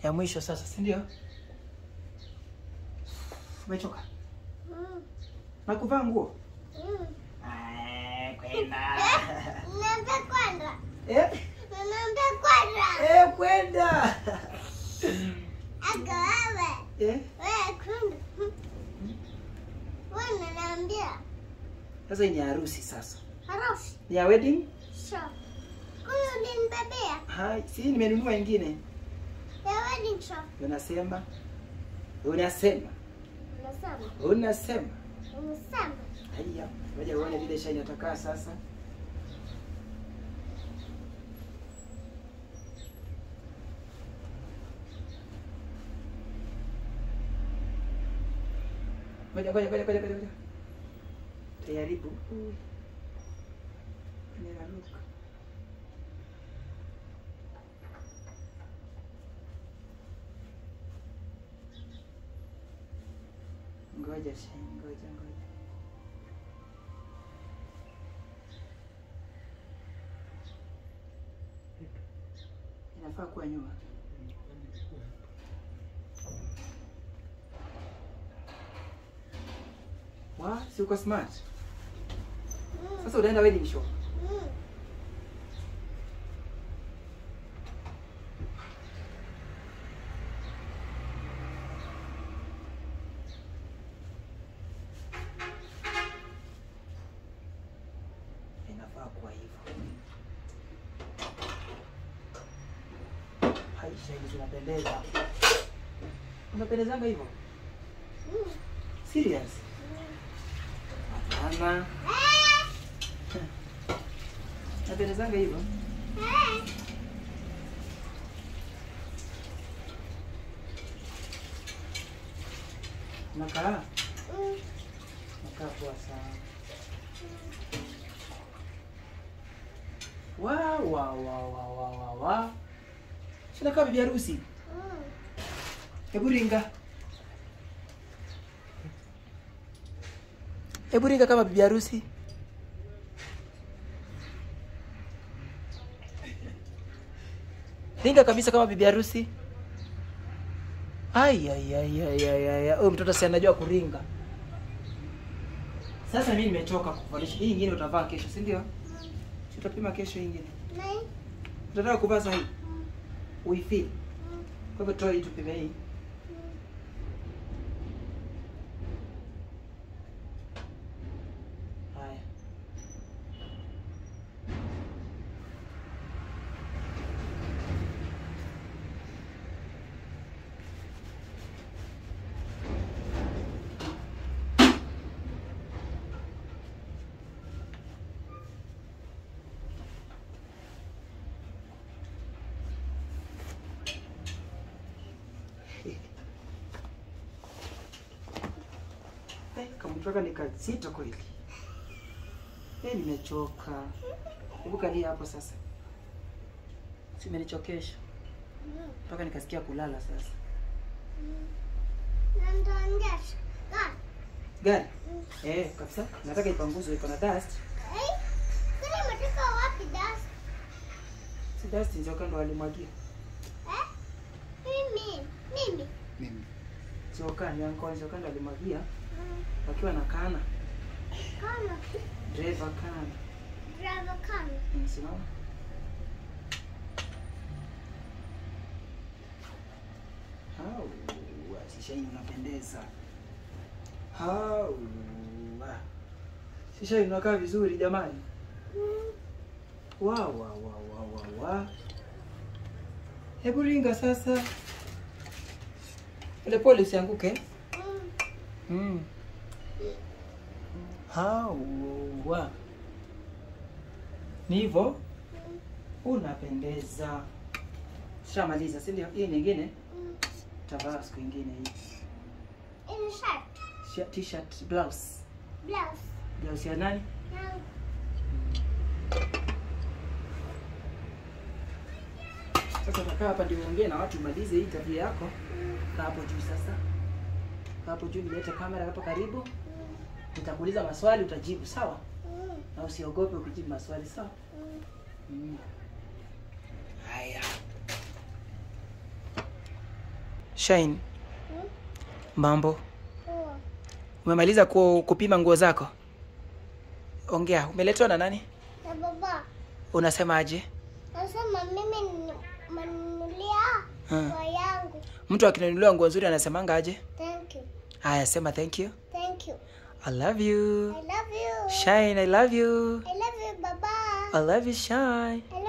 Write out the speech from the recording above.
ya mwisho sasa, si ndio? Umechoka Mm. na kuvaa nguo? Mm. Ay, kwenda Naomba kwenda. eh, Naomba kwenda. eh, kwenda Aka wewe. eh. Wewe kwenda. Wewe unaniambia Sasa hii ni harusi sasa, harusi. ni ya wedding. Sure. Huyu ulinibebea Hai, si nimenunua ingine. ya wedding shop. Unasema unasema Unasema. unasema Unasema. Haya, ngoja uone vile shai inatakaa sasa. Ngoja ngoja ngoja ngoja ngoja. ngoja. Tayaribu. Ninaruka. Ngoja shai, ngoja ngoja. inafaa kuwa nyuma. Wa, si uko smart? Mm. Sasa unaenda wedding shop. Mm. Inafaa kuwa hivyo. Haisha hizo zinapendeza. Unapendezanga hivyo? Mm. Serious? Hapana. Eh. Napendezanga hivyo? Eh. Nakaa? Mm. Nakaa poa sana. Wa wa wa wa wa wa wa. Sinakaa bibi harusi. Mm. Hebu ringa. Hebu ringa kama bibi harusi. Ringa kabisa kama bibi harusi. Ai ai ai ai ai ai. ai. Huyu mtoto si anajua kuringa. Sasa mimi nimechoka kuvalisha. Hii nyingine utavaa kesho, si ndio? Si utapima kesho hii nyingine. Nai. Utataka kuvaa sahi? Mm. Uifeel. Mm. Kwa hivyo toa hii tupime hii. Haya. Eh, kamtoka ni kazito kweli. Eh, nimechoka. Hebu kalia hapo sasa. Simenichokesha Mm. mpaka nikasikia kulala sasa. Mm. Na nitaongesha. Ah. Gari? Mm. Eh, kabisa. Nataka ipanguzwe iko na dust. Eh. Sasa umetoka wapi dust? Si dust ndio kando walimwagia. Eh? Mimi. Mimi. Mimi. Sio kani yanko sio kando alimwagia Mm. wakiwa na kana. Kama Driver kana. driver kama. Msimama. Hau, shisha hii unapendeza. Hau. Shisha hii unakaa vizuri jamani. Mm. Wa wa wa wa wa wa. Hebu ringa sasa. Pole pole usianguke. Mm. Mm. Hau. Wa. Ni hivyo? Mm. Unapendeza. Shamaliza, si ndio? Hii nyingine Mm. tavaa siku ingine hii. In shirt. Shirt, t-shirt, blouse. Blouse. Blouse ya nani? Now. Sasa utakaa hapa ndio uongee na watu umalize hii tabia yako. Mm. Kaa hapo juu sasa. Kaa hapo juu nilete kamera hapa karibu. Mm. Nitakuuliza maswali utajibu, sawa? Mm. Na usiogope ukijibu maswali, sawa? Mm. Mm. Haya. Shine, Hmm? mambo. Poa. Umemaliza ku, kupima nguo zako? Ongea, umeletwa na nani? Na baba, Unasemaje? nasema mimi ni- manunulia Hmm. nguo yangu. Mtu akinunuliwa nguo nzuri anasemanga aje? Thank you. Haya, sema thank you. Thank you. I love you. I love you. Shine, I love you. I love you, baba. I love you, Shine. I